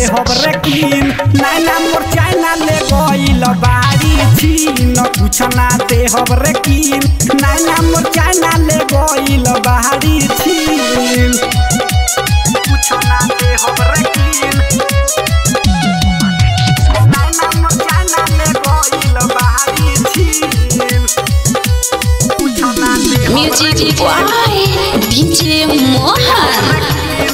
देहब रे कीन नैना मोर चाइना ले गइल बाड़ी छीन कुछ ना देहब रे कीन नैना मोर चाइना ले गइल बाड़ी छीन कुछ ना देहब रे कीन नैना मोर चाइना ले गइल बाड़ी छीन कुछ ना देहब रे Music by DJ Mohan.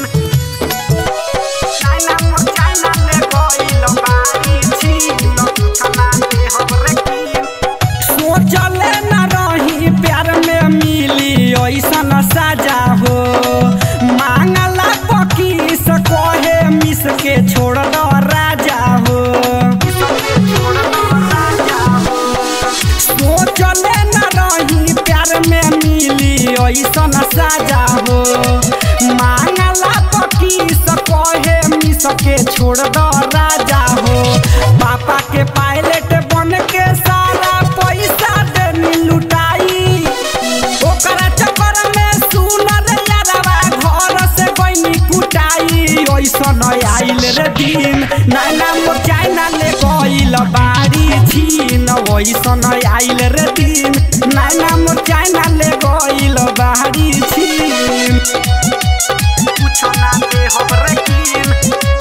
सोचले न रही प्यार में मिली ऐसन साजा हो मांगला पकी से कहे मिस के छोड़ दो राजा हो सोचले न रही प्यार में मिली ऐसन साजा हो मांगला पकी से कहे मिस के छोड़ दो राजा हो पापा के पायलट बन के सारा पैसा देनी लुटाई ओकरा चक्कर में सुनर यारवा घर से बनी कुटाई ऐसन आइल रे दिन नैना मोर चाइना ले गइल बाड़ी छीन ऐसन आइल रे दिन नैना मोर चाइना ले गइल बाड़ी छीन कुछ ना दे हमरे कीन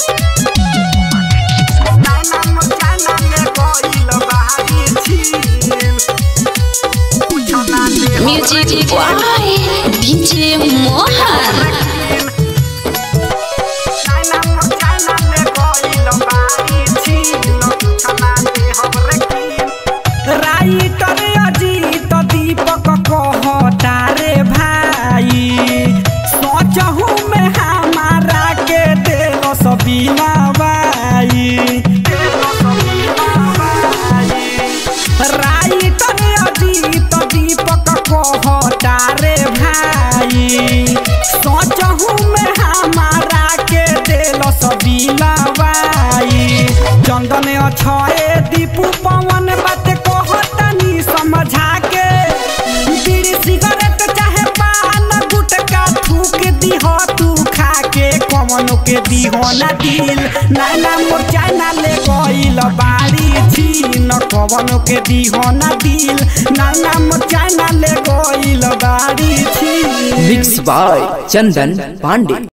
नैना मोर चाइना ले गइल बाड़ी छीन कुछ ना दे Music by DJ Mohan. Writer Ajit Deepak कहता रे भाई सोचहू में हमारा के दिल सबीना बाई राइटर अजीत दीपक कहता रे भाई सोचहू में हमारा के दिल सबीना बाई चंदन अछए दीपू पवन बात कहतनी समझा के बीड़ी सिगरेट चाहे पान गुटका थूक दीह तू खा के कवनो के दीह ना दिल नैना मोर चाइना ले गइल बाड़ी छीन कवनो के दीह ना दिल नैना मोर चाइना ले गइल बाड़ी छीन मिक्स बाय चंदन पांडे